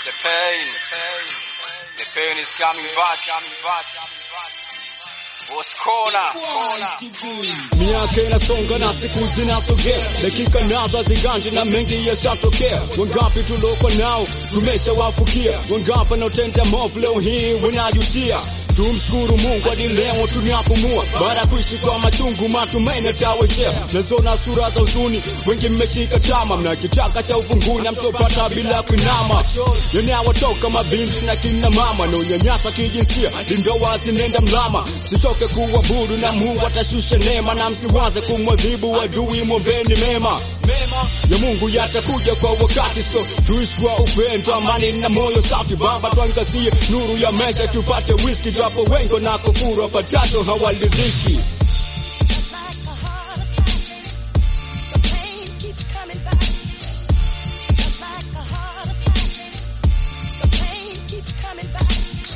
The pain, the pain is coming back, coming back, coming back. Boss corner, Miaka inasonga na siku zinasogea, dakika nazo hazigandi na mengi yashatokea. Wangapi tuloko nao tumeshawafukia, wangapi wanaotenda maovu leo hii wanajutia. Tumshukuru Mungu hadi leo tunapumua, baada ya kuishi kwa machungu, matumaini yatawejea. Nazona sura za huzuni, wengi mmeshika tama, mna kichaka cha uvunguni amtopata bila kuinama. Yanawatoka mabinti na kina mama na unyanyasa kijinsia, ingawa zinenda mlama. Sichoke kuabudu na Mungu atashusha neema, na msiwaze kumwadhibu adui, mwombeni mema ya Mungu yatakuja kwa wakati, so tuishi kwa upendo, amani na moyo safi. Baba, tuangazie nuru ya maisha, tupate whisky, japo wengi na kufuru wapatacho hawaridhiki. Just like a heart attack, the pain keeps coming back. Just like a heart attack, the pain keeps coming back.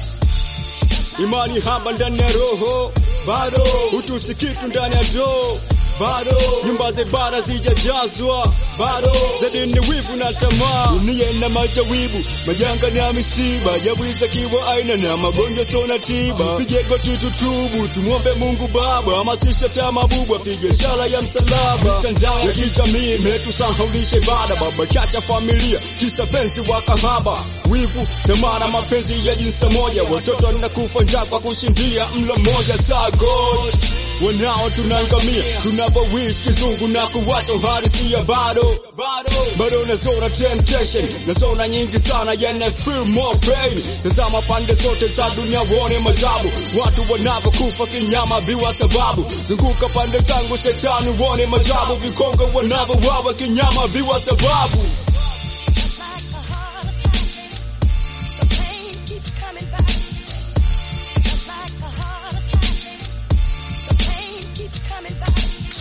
Imani haba ndani ya roho bado, utusi kitu ndani ya joo bado, nyumba za ibada zijajazwa bado, zaidi ni wivu na tamaa, dunia ina majawibu, majanga na misiba, jawiza kiwa aina na magonjwa sona tiba. Pige goti tutubu, tumwombe Mungu Baba, hamasisha chama bubwa, pige ishara ya msalaba. Mitandao ya kijamii imetusahaulisha ibada, baba chacha familia, kisa penzi wa kahaba, wivu, tamaa na mapenzi ya jinsi moja, watoto wanakufa njaa kwa kushindia mlo mmoja. Saa God wanao tunaangamia, tunapowish kizungu na kuwacha uhalisia bado bado nazona temptation, nazona nyingi sana yana feel more pain. Tazama pande zote za dunia uone majabu, watu wanavyokufa kinyama bila sababu. Zunguka pande zangu shetani uone majabu, vikongo wanavyowawa kinyama bila sababu. Just like a heart attack, the pain keeps coming back. Just like a heart attack, the pain keeps coming back.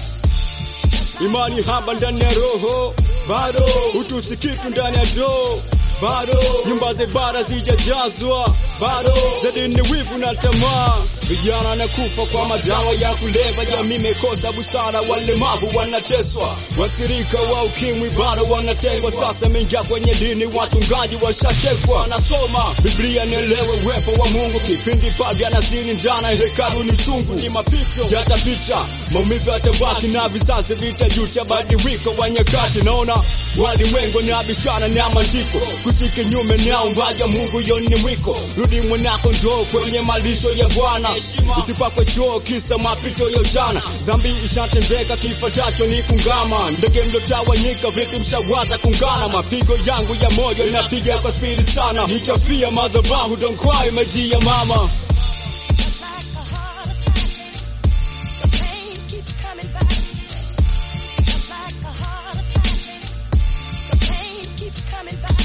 imani haba ndani ya roho bado, utusi kitu ndani ya joo bado, nyumba za ibada zijajazwa bado, zaidi ni wivu na tamaa. Vijana na kufa kwa madawa ya kulevya, jamii imekosa busara, walemavu wanateswa, wasirika wa ukimwi bado wanatengwa. Sasa mengia kwenye dini, wachungaji washatekwa. Nasoma Biblia nielewe uwepo wa Mungu, kipindi padri anazini ndana hekalu ni chungu, ni mapito yatapita, maumivu yatabaki na vizazi vitajuta, badiliko wa nyakati. Naona walimwengu na bishana na maandiko, kusiki nyume na umbaja Mungu yoni mwiko, rudi mwanako njoo kwenye malisho ya Bwana, usipakwe choo kisa mapito ya jana. Dhambi ishatendeka, kifuatacho ni kungama. Ndege mlotawanyika, vipi mshawaza kungana? Mapigo yangu ya moyo inapiga kwa spidi sana, nitafia madhabahu, don't cry maji ya mama. Just like a heart attack, the pain keeps coming back. Just like a heart attack, the pain keeps coming back.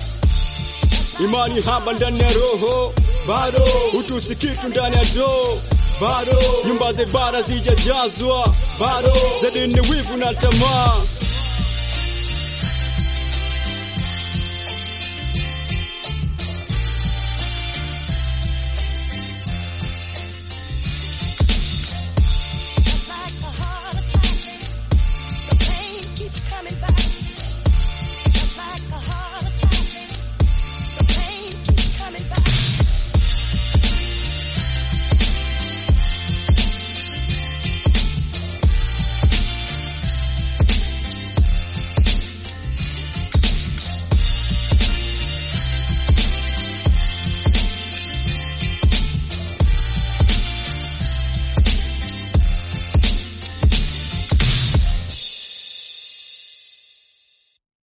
imani haba ndani ya roho bado, utusi kitu ndani ya joo bado, nyumba za ibada zijajazwa bado, zaidi ni wivu na tamaa.